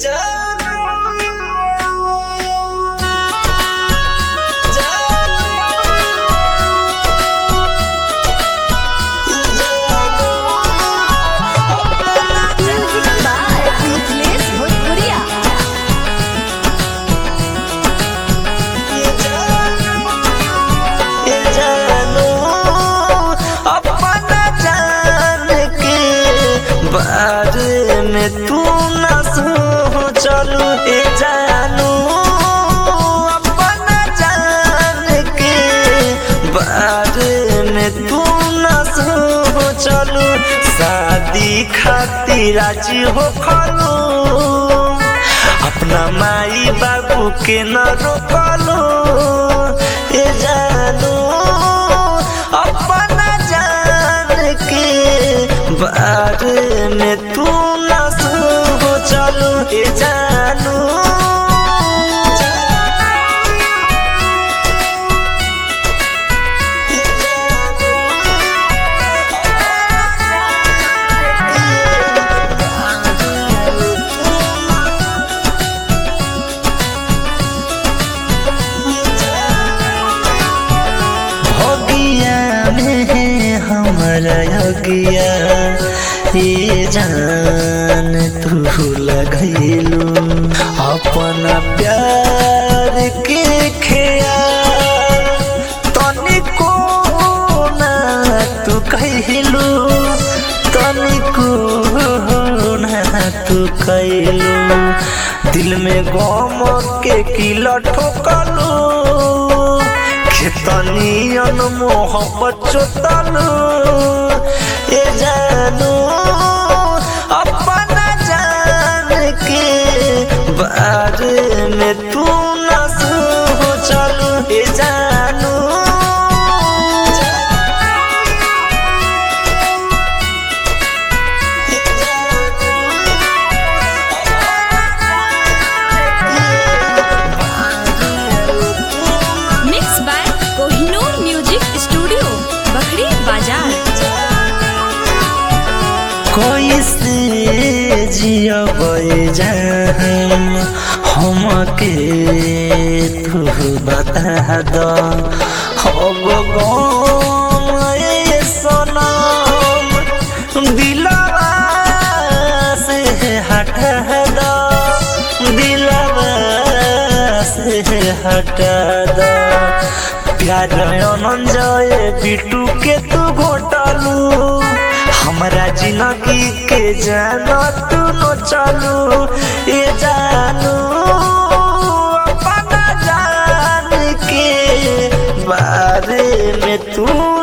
बारे में तू न सोचलू ए जानू अपना जान के बारे में तू न सोचलू शादी खातिर राजी हो खलू अपना माई बाबू के न रोकलू ए जानू अपना जान के बारे में तू न सोचलू ए जानू भगिया में हमारा यगिया ये जान तू लगैलू अपना प्यार के खेयाल तनिको ना तू कहलू तनिको ना तू कहलू दिल में गम के किला ठोकलू खेतनियन मोहब्बत चोतलू ए जानू अपना जान के बारे में तू न सोचलू ए जानू mix by Kohinoor music studio Bakhri बाजार कैसे जियबै जान हमके तू बता द अब गम ए सनम दिलवा से हटा द दिलवा से हटा द प्यार अनंजय बिटू के तू घोटालू हमरा जिंदगी के जाना तू न चलू ये जानू अपना जान के बारे में तू